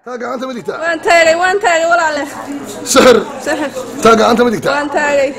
taa gacanta ma digtaa waan taagay waan taagay walaale sixir sixir taa gacanta ma digtaa waan taagay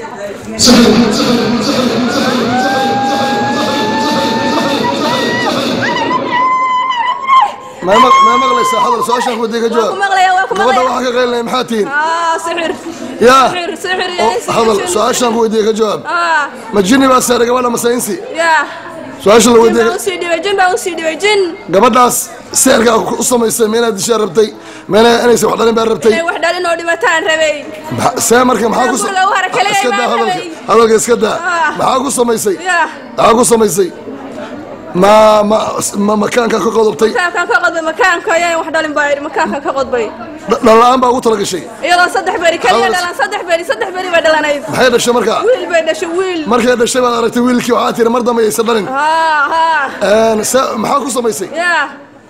ma ma- ma maqlaysaa hadal su-aashaan ku wadiya ka waan ku jawaab maqlaya waan ku gabadha maqlaya waxaa ka qaylinaya maxaa tihiin aa sixir yaa sixir sixir oo iyo hadal sixir su-aashaan ku wadiya ka jawaab aa ma jinni baa saaray gabadha mase insi yaa su-aasha la jin wadiya baa usii dhibay jin baa usii dhibay jin gabadhaas seerkaa u samaysay ma inaad dishaa rabtay ma ina- inaysan wax dhalin baa rabtay inay wax dhalin oo dhimataan rabay Maxa- see marka maxaa ku sa- Guriga waxaa kale iska daa imaan hadalka rabay. hadalka iska daa Ah. maxaa ku samaysay yaa maxaa ku samaysay ma ma ma makaanka ka qodobtay makaankan ka qodbay makaanka ayaan wax dhalin baa yidhi makaankan ka qodbay Dh- dhallaan baa ugu talagashay iyadoo saddex beri kaliya Hadas- dhalan saddex beri saddex beri bay dhalanayd maxay dhashay markaa wiil bay dhashay wiil markay dhashay baad aragtay wiilkii waxaa tiri mar dambe aysan dhalin haa haa Een, se- maxaa ku samaysay yaa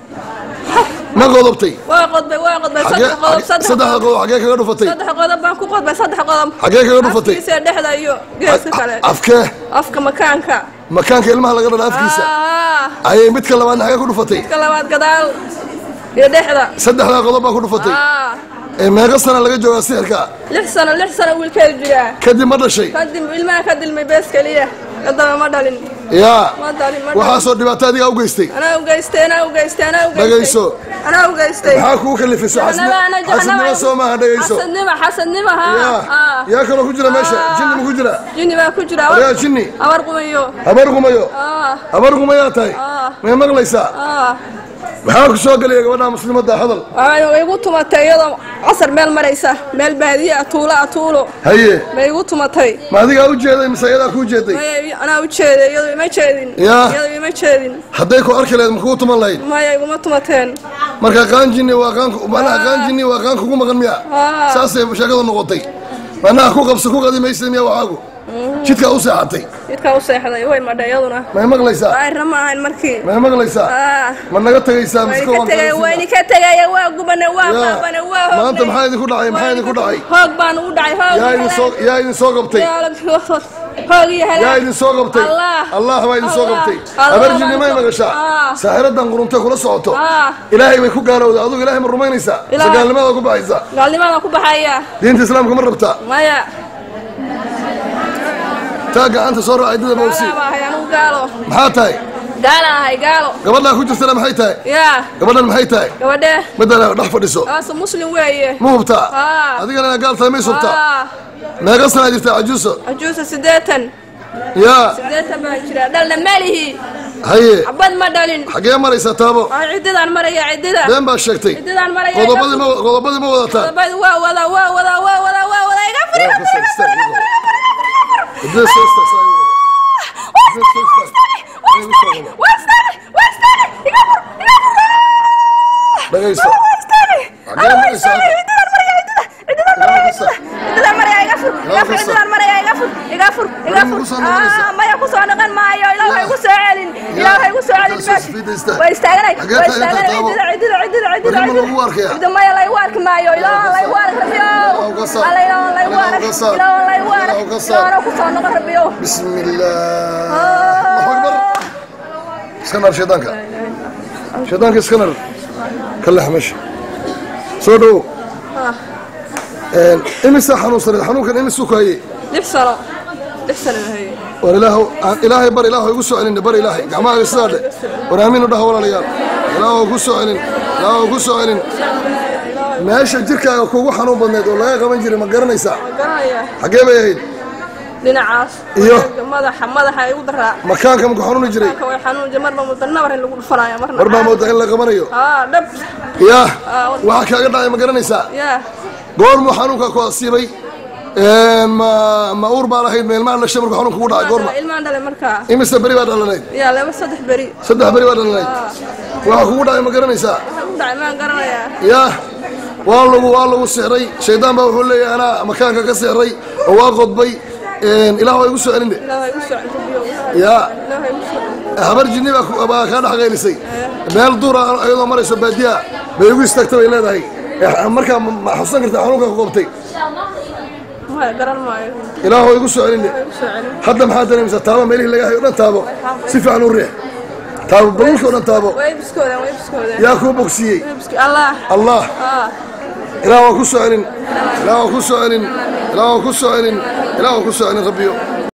ma qodobtay waa qodbay waa qodbay Xagee- saddex qodob xagee- saddex saddexda qodob qodob xagee kaga dhufatay saddex qodob baan ku qodbay saddex qodob xagee kaga dhufatay afkiisa dhexda iyo geeska kale afkee afka makaanka makaanka ilmaha laga dhala afkiisa haa ayay midka labaadna xagee ku dhufatay ka labaad gadaal iyo dhexda saddexdaa qodob baa ku dhufatay haa Ee, meeqa sana laga joogaa sixirka lix sano lix sano wiilkeedu jiraa kadib ma dhashay kadib ilmaha ka dilmay bees keliya kadaba ma dhalin yaa ma dhalin ma dhalin waxaasoo dhibaato adigaa u geystay anaa u geystay anaa u geystay anaa u geystay Dhagayso. anaa u geystay maxaa kugu kalifisay Jahanaba, ana xasidnimo jahanaba. soo maaha dhegayso xasadnimo xasadnimo haa yaa haa yaa kaloo ku jira meesha Ah. jinni ma ku jira jinni baa ku jira yaa jinni abar qumayo habar gumayo aa habar gumayaa tahay Ah. may maqlaysaa aa maxaa ku soo gelaya gabadha muslimadda hadal waxay igu tumatay iyadoo casar meel maraysa meel baadiye ah tuulo ah tuulo haye bay igu tumatay ma adigaa u jeeday mise ayadaa kuu jeeday maya anaa u jeeday iyadoo ima jeedin Yaa. iyadoo ima jeedin hadday ku arki lahayd ma kugu tuman lahayd maya iguma tumateen marka qaan jinni waa qaan macnaha qaan jinni waa qaan kugu maqan miya Ah. saasay sheekadu noqotay macnaha ku qabsa ku qadi maysa miya waxaagu jidkaa u seexatay jidkaa u seexday way madha iyaduna may maqlaysaa daahirna ma ahayn markii may maqlaysaa aa ma naga tegaysaa wayni miska ka waan tegaya kala wayni siinaa? ka tegaya waa gubane waa Yaa. baabane waa hoognay. maanta maxaa idinku dhacay maxaa idinku dhacay hoog baan u dhacay hoog yaa idin soo yaa idin soo qabtay hoog iyo halaag yaa idin soo qabtay Allah. allah baa idin soo Allah. qabtay Allah habar baa jinni idin may soo- magashaa Ah. saaxiradan quruntay kula socoto Ah. ilaahay bay ku gaalowday adigu ilaahay ma rumaynaysaa mise Ilaahay. gaalnimada ku baxaysaa gaalnimadan ku baxaya diinta islaamka ma rabtaa maya taa gacanta soo raac ciddada mawsi gaala baa ahay anugu gaalo maxaa tahay gaala ahay gaalo gabadhaa ku jirtana maxay tahay yaa gabadhan maxay tahay gabadhe midana dhex fadhiso aasa muslim weeye ma hubtaa Ah. adigana inaad gaal tahay may subtaa aa meeqa sanaa jirtaa cajuuso ajuusa siddeetan yaa siddeetan baan jiraa dhalna malihi haye xabad ma dhalin xaggee maraysaa taabo waa ciddidaan maraya ciddida been baa sheegtay ciddidaan maraya qodobadii ma qodobadii ma wadataan qodobadii waa wadaa waa wadaa waa wadaa waa wadaa iga fur iga fur iga fur iga fur Haddii soo istaagsaa igu wada. Haddii soo istaag- haddii igu soo wada. waa istaagay waa istaagay iga fur iga fur dhagayso waa istaagay Xagee Alla waa maraysaa istaagay hadda? ciddidaan maraya ciddida ciddidaan maraya ciddidaan maraya iga fur iga fur ciddidaan maraya iga fur iga fur iga Weli fur ma ku soo noqonaysaa? Ah, maya ku soo noqon maayo ilaahay igu soo celin ilaahay igu soo celin Halkaas meesha fiida istaag. waa istaaganay Xagee waa taagan tahay, istaaganay Taabo? ciddida ciddida ciddida Weli ma ciddida lagu arkayaa? ciddida maya laygu arki maayo ilaaha laygu arki rabiyo Ilaahu ka saar. alla ilaaha laygu Ilaahu arki ka saar. ilaaha laygu arki Ilaahu ka saar. ilaaha ku soo noqon rabiyo بسم الله الله أكبر اسكنر شيطانك شيطانك اسكنر كله مشي صدو امسا حنون صريح حنون كان امسا كاي lix sano lix sano hay والإله إلهي بر إلهي يقول سؤالين بر إلهي جماعة السادة ورامين وده ولا ليال إلهي يقول سؤالين إلهي يقول سؤالين ماشي جيركا كوغو حنون بدنيد والله قبل جيري ما قرنيسا garanaya حقيه بيهيد dhinacaas Iyo. madaxa madaxa igu daraa مكانك مكو حنون جري ka way xanuun marba mudana mar in lagu dhufanaya marna مربا مودا إلا قبنيو aa dhab يا Ah, waxaa kaaga dhacay ma garanaysaa yaa goormuu xanuunka ku asiibay ma ma uur baa lahayd ma ilmaha dhashay markuu xanuunka kugu dhacay goorma ilmaan dhalay markaa imise beri baa dhalanayd yaa laba saddex beri saddex beri baa dhalanayd waxaa kugu dhacay ma garanaysaa waxa ku dhacay maan garanayaa yaa waa lagu waa lagu sixray shaydaan baa wuxuu leeyahay anaa makaanka ka sixray oo waa qodbay ilaah waa igu soo celin de ilaahay igu soo celiyo yaa ilaahay igu soo celiyo habar jinni baa ku- baa kaa dhex qaylisay meel duura iyadoo marayso baadiya bay igu istaagtay bay leedahay Eh, markaa ma ma xusan kartaa xanuunka ku qobtay maya garan maayo ilaah waa igu soo celin de igu soo celiyo hadda maxaa dareemaysaa taabo meelihii laga hayo dhan taabo si fiican u riix taabo baluulka o dhan taabo way biskoodaan way biskoodaan yaa kuu bogsiiyey way bisko allah allah ah ilaah waa ku soo celin ilaah waa ku soo celin ilaah waa ku soo celin ilaah waa ku soo celin rabbiyo